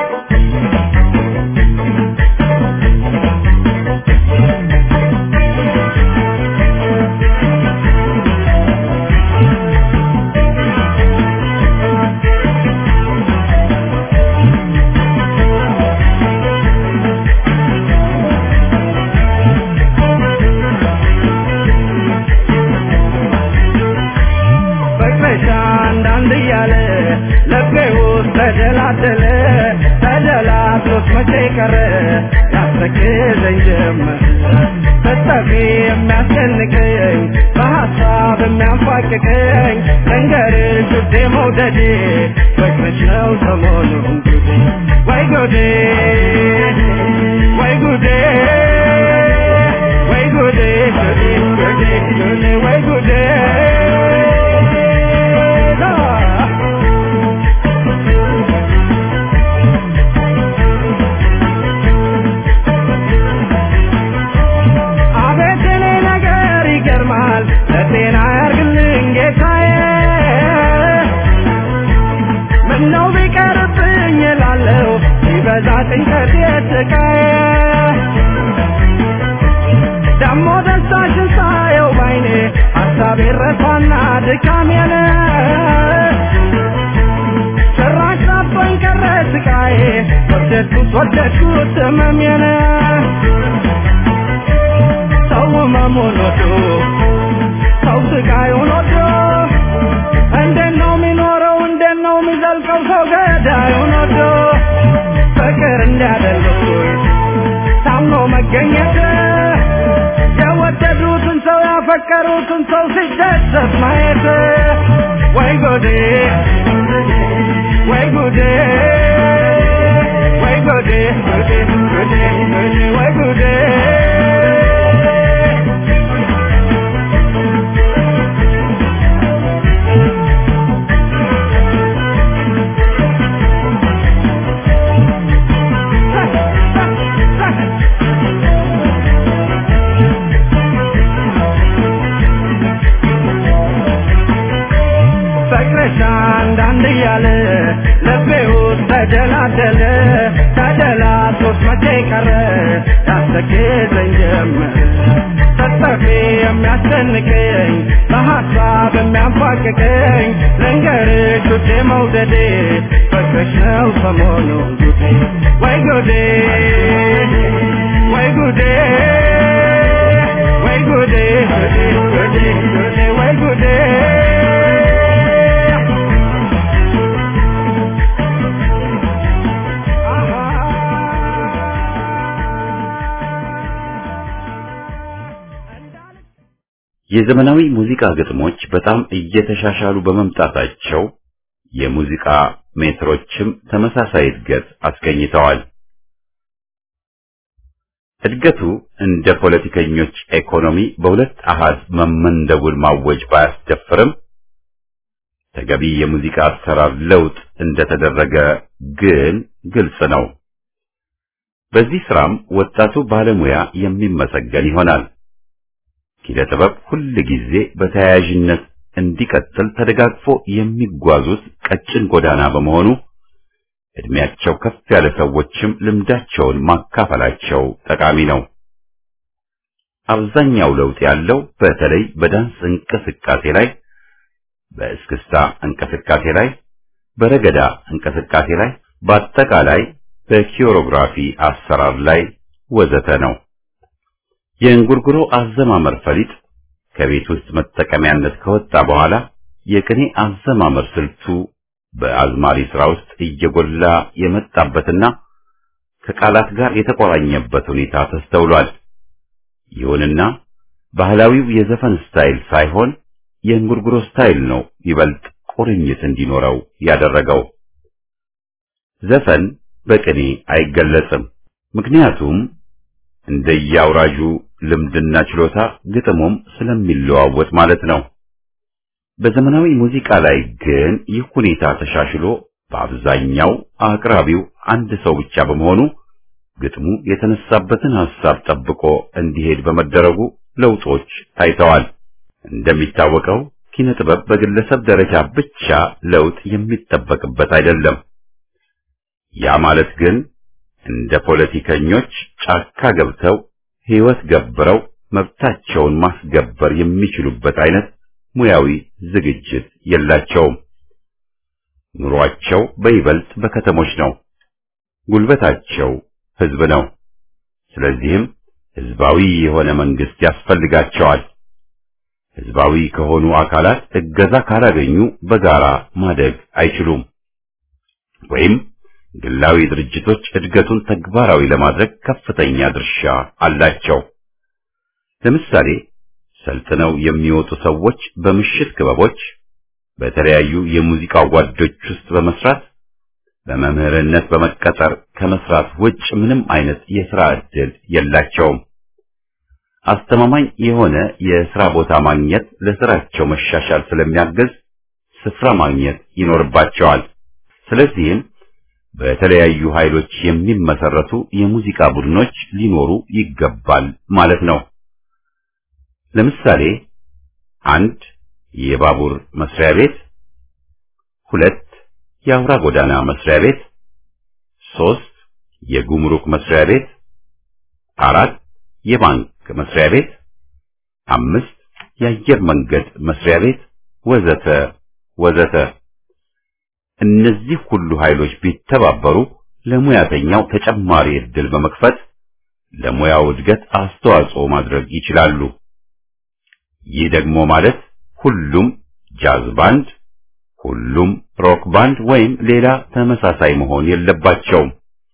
በቅመሻ አንዳንድ እያለ ልቤ ውስጥ ተደላደለ ተደላድሎት መቼ ቀረ ያስተክዘኝ ጀመር ስጠፊ የሚያስጨንቀኝ በሀሳብ የሚያንፏቅቀኝ ልንገርሽ ውዴ መውደዴ በቅመሽ ነው ሰሞኑን ጉዴ ወይ ጉዴ ወይ ጉዴ ወይ ጉዴ ጉዴ ጉዴ ጉዴ ወይ ጉዴ ሀሳቤ ረሳና ድካሜን ጭራሽ ጠቦኝ ቀረ ስቃዬ ወደድኩት ወደድኩት ህመሜን ሰው ህመሙን ወዶ ሰው ስቃዩን ወዶ እንዴት ነው የሚኖረው እንዴት ነው የሚዘልቀው ሰው ገዳዩን ወዶ ፍቅር እንዲያደርጉት ታምኖ መገኘት የወደዱትን ሰው ያፈቀሩትን ሰው ሲደሰት ማየት ወይ ጎዴ ወይ ጉዴ ወይ ጉዴ ጉዴ ጉዴ ጉዴ ወይ ጉዴ ፍቅርሽ አንዳንድ እያለ ልቤ ውስጥ ተደላደለ ተደላቶት መቼ ቀረ ያስጠግዘኝ ጀመር ስትጠፊ የሚያስጨንቀኝ በሀሳብ የሚያንፏቅቀኝ ልንገርሽ ውዴ መውደዴ ፍቅርሽ ነው ሰሞኑ ጉዴ ወይ ጉዴ ወይ ጉዴ ወይ ጉዴ ጉዴ ጉዴ ጉዴ ወይ ጉዴ የዘመናዊ ሙዚቃ ግጥሞች በጣም እየተሻሻሉ በመምጣታቸው የሙዚቃ ሜትሮችም ተመሳሳይ እድገት አስገኝተዋል። እድገቱ እንደ ፖለቲከኞች ኢኮኖሚ በሁለት አሃዝ መመንደቡን ማወጅ ባያስደፍርም ተገቢ የሙዚቃ አሰራር ለውጥ እንደተደረገ ግን ግልጽ ነው። በዚህ ስራም ወጣቱ ባለሙያ የሚመሰገን ይሆናል። ኪነ ጥበብ ሁል ጊዜ በተያያዥነት እንዲቀጥል ተደጋግፎ የሚጓዙት ቀጭን ጎዳና በመሆኑ እድሜያቸው ከፍ ያለ ሰዎችም ልምዳቸውን ማካፈላቸው ጠቃሚ ነው። አብዛኛው ለውጥ ያለው በተለይ በዳንስ እንቅስቃሴ ላይ፣ በእስክስታ እንቅስቃሴ ላይ፣ በረገዳ እንቅስቃሴ ላይ፣ በአጠቃላይ በኪዮሮግራፊ አሰራር ላይ ወዘተ ነው። የእንጉርጉሮ አዘማመር ፈሊጥ ከቤት ውስጥ መጠቀሚያነት ከወጣ በኋላ የቅኔ አዘማመር ስልቱ በአዝማሪ ስራ ውስጥ እየጎላ የመጣበትና ከቃላት ጋር የተቆራኘበት ሁኔታ ተስተውሏል። ይሁንና ባህላዊው የዘፈን ስታይል ሳይሆን የእንጉርጉሮ ስታይል ነው ይበልጥ ቁርኝት እንዲኖረው ያደረገው። ዘፈን በቅኔ አይገለጽም። ምክንያቱም እንደየአውራዡ ልምድና ችሎታ ግጥሙም ስለሚለዋወጥ ማለት ነው። በዘመናዊ ሙዚቃ ላይ ግን ይህ ሁኔታ ተሻሽሎ በአብዛኛው አቅራቢው አንድ ሰው ብቻ በመሆኑ ግጥሙ የተነሳበትን ሐሳብ ጠብቆ እንዲሄድ በመደረጉ ለውጦች ታይተዋል። እንደሚታወቀው ኪነ ጥበብ በግለሰብ ደረጃ ብቻ ለውጥ የሚጠበቅበት አይደለም። ያ ማለት ግን እንደ ፖለቲከኞች ጫካ ገብተው ሕይወት ገብረው መብታቸውን ማስገበር የሚችሉበት አይነት ሙያዊ ዝግጅት የላቸውም። ኑሯቸው በይበልጥ በከተሞች ነው። ጉልበታቸው ሕዝብ ነው። ስለዚህም ሕዝባዊ የሆነ መንግስት ያስፈልጋቸዋል። ሕዝባዊ ከሆኑ አካላት እገዛ ካላገኙ በጋራ ማደግ አይችሉም። ወይም ግላዊ ድርጅቶች እድገቱን ተግባራዊ ለማድረግ ከፍተኛ ድርሻ አላቸው። ለምሳሌ ሰልጥነው የሚወጡ ሰዎች በምሽት ክበቦች፣ በተለያዩ የሙዚቃ ጓዶች ውስጥ በመስራት በመምህርነት በመቀጠር ከመስራት ውጭ ምንም አይነት የሥራ ዕድል የላቸውም። አስተማማኝ የሆነ የሥራ ቦታ ማግኘት ለሥራቸው መሻሻል ስለሚያግዝ ስፍራ ማግኘት ይኖርባቸዋል። ስለዚህም በተለያዩ ኃይሎች የሚመሰረቱ የሙዚቃ ቡድኖች ሊኖሩ ይገባል ማለት ነው። ለምሳሌ አንድ የባቡር መስሪያ ቤት፣ ሁለት የአውራ ጎዳና መስሪያ ቤት፣ ሶስት የጉምሩክ መስሪያ ቤት፣ አራት የባንክ መስሪያ ቤት፣ አምስት የአየር መንገድ መስሪያ ቤት ወዘተ ወዘተ። እነዚህ ሁሉ ኃይሎች ቢተባበሩ ለሙያተኛው ተጨማሪ ዕድል በመክፈት ለሙያው እድገት አስተዋጽኦ ማድረግ ይችላሉ። ይህ ደግሞ ማለት ሁሉም ጃዝ ባንድ፣ ሁሉም ሮክ ባንድ ወይም ሌላ ተመሳሳይ መሆን የለባቸውም።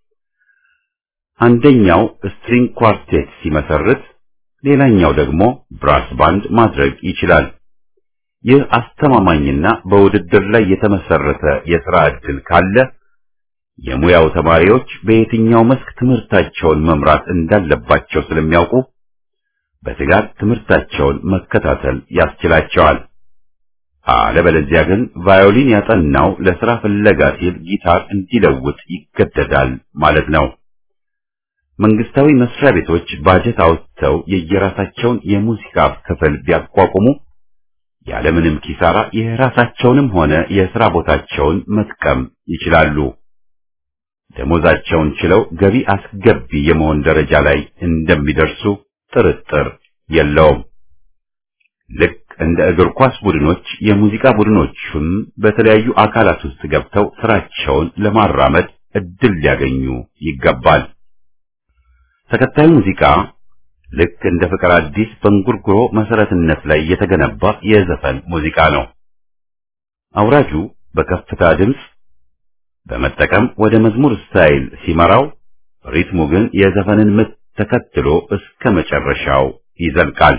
አንደኛው ስትሪንግ ኳርቴት ሲመሰርት፣ ሌላኛው ደግሞ ብራስ ባንድ ማድረግ ይችላል። ይህ አስተማማኝና በውድድር ላይ የተመሰረተ የሥራ ዕድል ካለ የሙያው ተማሪዎች በየትኛው መስክ ትምህርታቸውን መምራት እንዳለባቸው ስለሚያውቁ በትጋት ትምህርታቸውን መከታተል ያስችላቸዋል። አለበለዚያ ግን ቫዮሊን ያጠናው ለሥራ ፍለጋ ሲል ጊታር እንዲለውጥ ይገደዳል ማለት ነው። መንግስታዊ መስሪያ ቤቶች ባጀት አውጥተው የየራሳቸውን የሙዚቃ ክፍል ቢያቋቁሙ ያለምንም ኪሳራ የራሳቸውንም ሆነ የሥራ ቦታቸውን መጥቀም ይችላሉ። ደሞዛቸውን ችለው ገቢ አስገቢ የመሆን ደረጃ ላይ እንደሚደርሱ ጥርጥር የለውም። ልክ እንደ እግር ኳስ ቡድኖች የሙዚቃ ቡድኖቹን በተለያዩ አካላት ውስጥ ገብተው ስራቸውን ለማራመድ እድል ሊያገኙ ይገባል። ተከታዩ ሙዚቃ ልክ እንደ ፍቅር አዲስ በእንጉርጉሮ መሰረትነት ላይ የተገነባ የዘፈን ሙዚቃ ነው። አውራጁ በከፍታ ድምፅ በመጠቀም ወደ መዝሙር ስታይል ሲመራው፣ ሪትሙ ግን የዘፈንን ምት ተከትሎ እስከ መጨረሻው ይዘልቃል።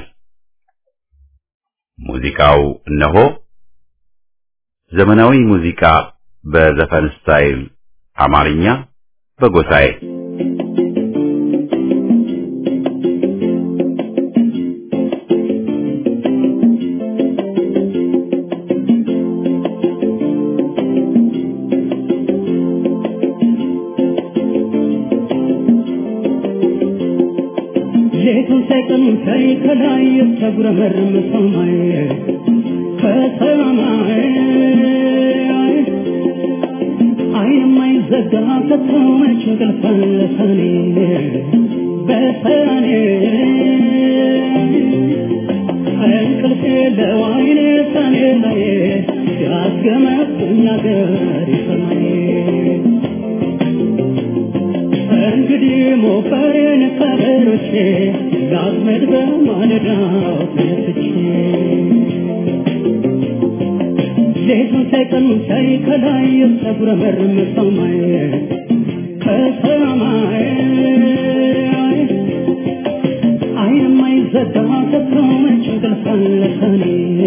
ሙዚቃው እነሆ ዘመናዊ ሙዚቃ በዘፈን ስታይል አማርኛ በጎሳዬ ሌቱን ሳይቀን ሳይ ከላይ የተጉረመረመ ሰማይ ከሰማይ አይን የማይዘጋ ከቶ መች እንቅልፍ አለ ሰኔ በሰኔ እንቅልፍ የለው አይኔ ሰኔ ላይ ያስገመጥኝ አገር ሰማይ እንግዲህ ሞፈሬን ከበሮቼ ላጥመድ በማለዳው ተነስቼ ሌቱን ሳይቀኑ ሳይ ከላይ የተጉረመረመ ሰማይ ከሰማይ አይን የማይዘጋ ከቶ መች እንቅልፍ አለ ሰኔ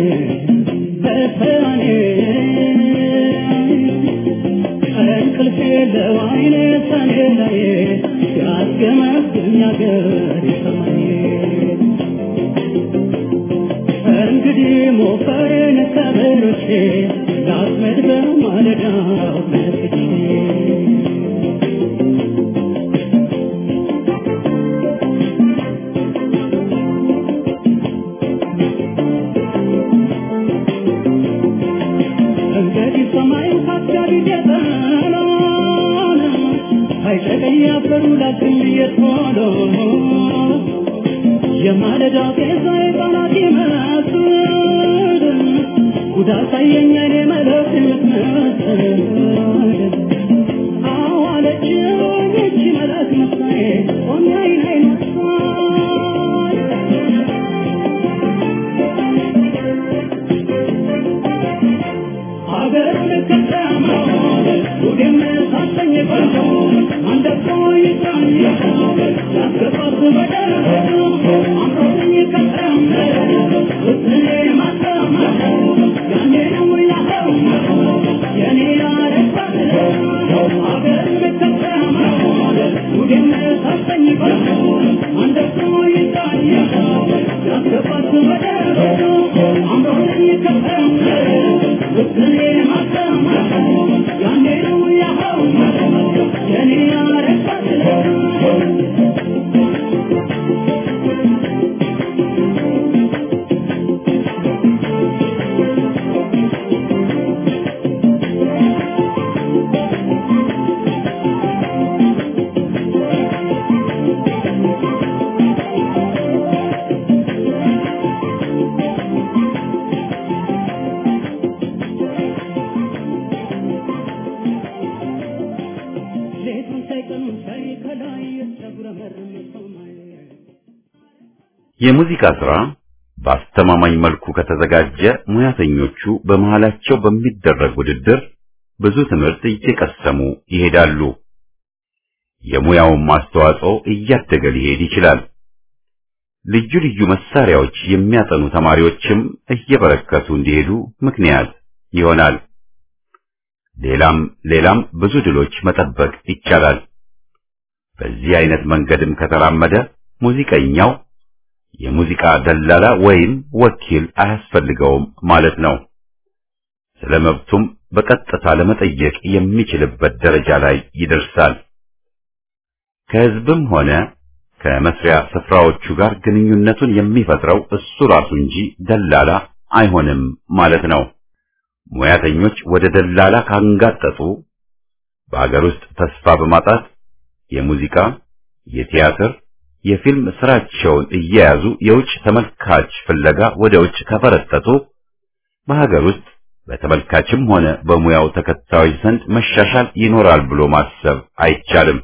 በሰኔ እንቅልፍ የለው አይኔ ሰኔ ላይ ሲያስገመግም ያገር ሰማይ እንግዲህ ሞፈሬን ከበሮቼ ላጥመድ በማለዳው ተነስቼ እንግዲህ ሰማይ ካስጋቢ ጌጠሎን አይጨቀኝ አፈሩ ላግኝ የቶሎ የማለዳ ጤዛ የጣናት ይመስል ጉዳት አየኝ አይኔ መለክ የምትመስል አዋለችኝ እቺ መለክ መሳዬ ቆሜ አይን አይን ሀገር ከተማ ጉዴም ሳሰኝ ቆንጆ አንደቆ ይዛኝ ያስገባት በደል አምሮኝ ከተማ ውስኔ ማተማ ያኔ ነው ያኸው የኔ ያረባት ሀገር ከተማ ጉዴም ሳሰኝ ቆንጆ አንደቆ ይዛኝ ያስገባት በደል አምሮኝ ከተማ ውስኔ ማተማ ያኔ ነው ያኸው የኔ ያረባት የሙዚቃ ሥራ በአስተማማኝ መልኩ ከተዘጋጀ ሙያተኞቹ በመሃላቸው በሚደረግ ውድድር ብዙ ትምህርት እየቀሰሙ ይሄዳሉ። የሙያውን አስተዋጽኦ እያደገ ሊሄድ ይችላል። ልዩ ልዩ መሳሪያዎች የሚያጠኑ ተማሪዎችም እየበረከቱ እንዲሄዱ ምክንያት ይሆናል። ሌላም ሌላም ብዙ ድሎች መጠበቅ ይቻላል። በዚህ አይነት መንገድም ከተራመደ ሙዚቀኛው የሙዚቃ ደላላ ወይም ወኪል አያስፈልገውም ማለት ነው። ስለ መብቱም በቀጥታ ለመጠየቅ የሚችልበት ደረጃ ላይ ይደርሳል። ከሕዝብም ሆነ ከመስሪያ ስፍራዎቹ ጋር ግንኙነቱን የሚፈጥረው እሱ ራሱ እንጂ ደላላ አይሆንም ማለት ነው። ሙያተኞች ወደ ደላላ ካንጋጠጡ በአገር ውስጥ ተስፋ በማጣት የሙዚቃ፣ የቲያትር፣ የፊልም ስራቸውን እየያዙ የውጭ ተመልካች ፍለጋ ወደ ውጭ ከፈረጠጡ በሀገር ውስጥ በተመልካችም ሆነ በሙያው ተከታዮች ዘንድ መሻሻል ይኖራል ብሎ ማሰብ አይቻልም።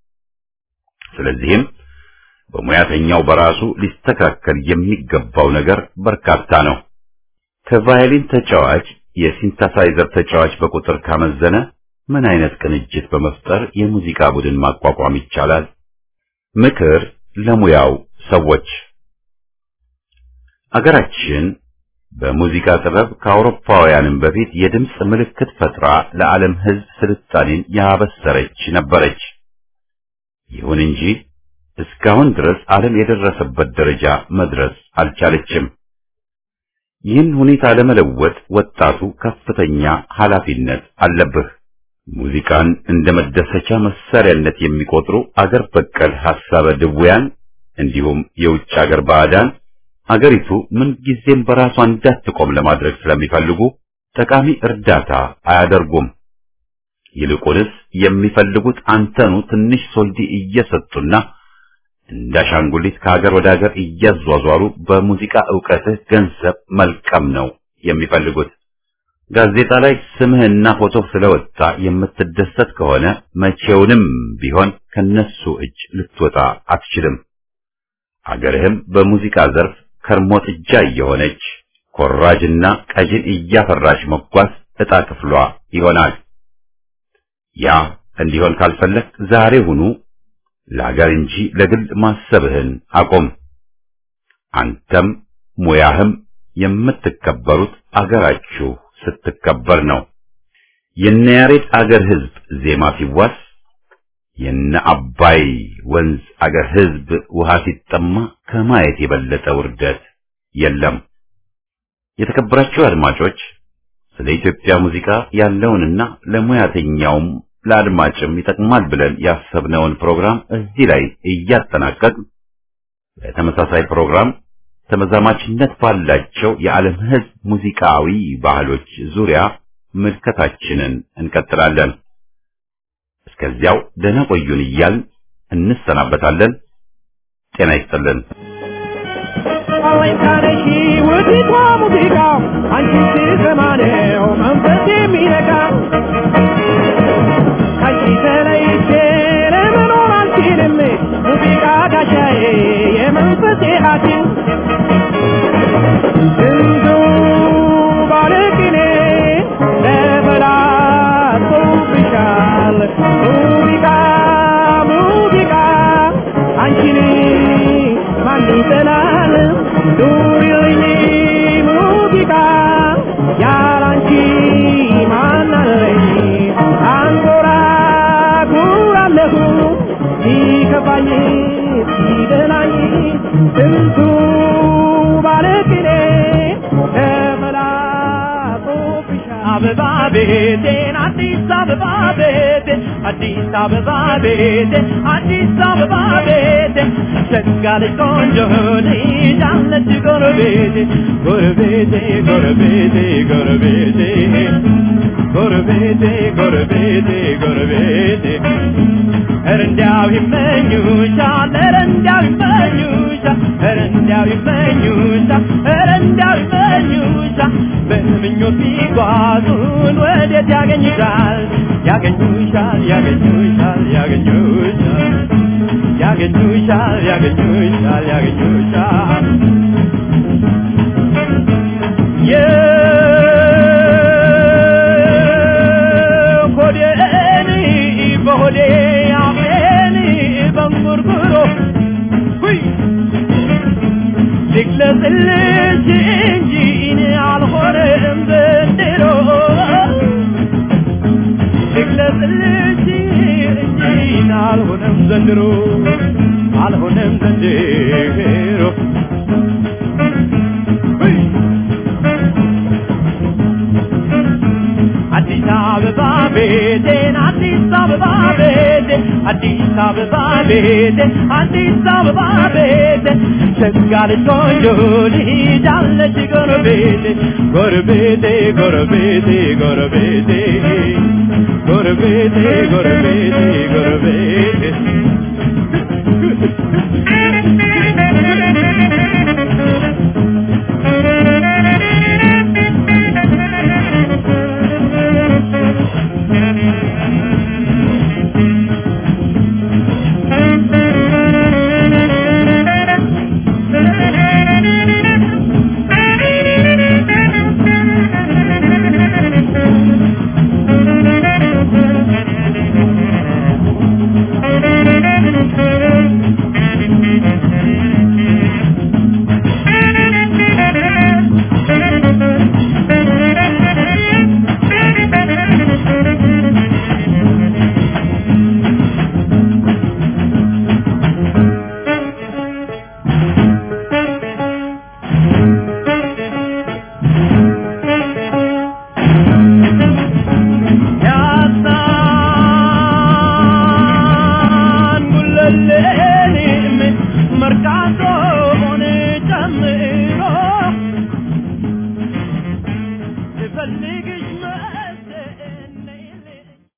ስለዚህም በሙያተኛው በራሱ ሊስተካከል የሚገባው ነገር በርካታ ነው። ከቫዮሊን ተጫዋች የሲንተሳይዘር ተጫዋች በቁጥር ካመዘነ ምን አይነት ቅንጅት በመፍጠር የሙዚቃ ቡድን ማቋቋም ይቻላል? ምክር ለሙያው ሰዎች አገራችን በሙዚቃ ጥበብ ከአውሮፓውያንም በፊት የድምፅ ምልክት ፈጥራ ለዓለም ሕዝብ ስልጣኔን ያበሰረች ነበረች። ይሁን እንጂ እስካሁን ድረስ ዓለም የደረሰበት ደረጃ መድረስ አልቻለችም። ይህን ሁኔታ ለመለወጥ ወጣቱ ከፍተኛ ኃላፊነት አለብህ። ሙዚቃን እንደ መደሰቻ መሳሪያነት የሚቆጥሩ አገር በቀል ሐሳበ ድውያን እንዲሁም የውጭ አገር ባዕዳን አገሪቱ ምንጊዜም በራሷ እንዳትቆም ለማድረግ ስለሚፈልጉ ጠቃሚ እርዳታ አያደርጉም። ይልቁንስ የሚፈልጉት አንተኑ ትንሽ ሶልዲ እየሰጡና እንዳሻንጉሊት ከሀገር ወደ ሀገር እያዟዟሩ በሙዚቃ ዕውቀትህ ገንዘብ መልቀም ነው የሚፈልጉት። ጋዜጣ ላይ ስምህና ፎቶ ስለወጣ የምትደሰት ከሆነ መቼውንም ቢሆን ከነሱ እጅ ልትወጣ አትችልም። አገርህም በሙዚቃ ዘርፍ ከርሞ ጥጃ እየሆነች ኮራጅና ቀጅን እያፈራች መጓዝ ዕጣ ክፍሏ ይሆናል። ያ እንዲሆን ካልፈለግ ዛሬ ሁኑ ለሀገር እንጂ ለግል ማሰብህን አቁም። አንተም ሙያህም የምትከበሩት አገራችሁ ስትከበር ነው። የነ ያሬድ አገር ሕዝብ ዜማ ሲዋስ የነ አባይ ወንዝ አገር ሕዝብ ውሃ ሲጠማ ከማየት የበለጠ ውርደት የለም። የተከበራችሁ አድማጮች ስለ ኢትዮጵያ ሙዚቃ ያለውንና ለሙያተኛውም ለአድማጭም ይጠቅማል ብለን ያሰብነውን ፕሮግራም እዚህ ላይ እያጠናቀቅ በተመሳሳይ ፕሮግራም ተመዛማችነት ባላቸው የዓለም ሕዝብ ሙዚቃዊ ባህሎች ዙሪያ ምልከታችንን እንቀጥላለን። እስከዚያው ደህና ቆዩን እያልን እንሰናበታለን። ጤና ይስጥልን። አወይታነሺ ውዲቷ ሙዚቃ አንቺ ሲሰማ ነው መንፈስ የሚነካ ከአንቺ ተለይቼ ለመኖር አልችልም ሙዚቃ ጋሻዬ የመንፈሴ ሐኪም ስንቱ ባለቅኔ ተበላሽቶብሻል ሙዚቃ ሙዚቃ አንቺን ማን ይጠላል ኑሪልኝ ሙዚቃ ያላንቺ ማን አለኝ አንጎራጉራለሁ ሲከፋኝ ሲደላኝ ስንቱ ባለቅኔ ተመላጦብሻል አበባ ቤቴን አዲስ አበባ ቤቴ አዲስ አበባ ቤቴ አዲስ አበባ ቤቴ ሸጋለች ቆንጆ ልጅ አለች ጎረቤቴ ጎረቤቴ ጎረቤቴ ጎረቤቴ ጎረቤቴ ጎረቤቴ ጎረቤቴ ኧረ እንዲያው ይመኙሻል ኧረ እንዲያው ይመኙሻል ኧረ እንዲያው ይመኙሻል ኧረ እንዲያው ይመኙሻል በምኞት ቢጓዙን ወዴት ያገኙሻል ያገኙሻል ያገኙሻል ያገኙሻል ያገኙሻል ያገኙሻል ያገኙሻል የሆዴን በሆዴ አፌን በንጉርጉሮ ሁይ ልግለጽልሽ እንጂ እኔ አልሆነም ዘንድሮ ልግለጽልሽ እንጂ እኔ አልሆነም ዘንድሮ አልሆነም ዘንድሮ ሁይ አዲስ አበባ ቤቴን አዲስ አበባ ቤቴን አዲስ አበባ ቤቴን አዲስ አበባ ቤቴን ሸጋለች ቆንጆ ልጅ አለች ጎረቤቴ ጎረቤቴ ጎረቤቴ ጎረቤቴ ጎረቤቴ ጎረቤቴ ጎረቤቴ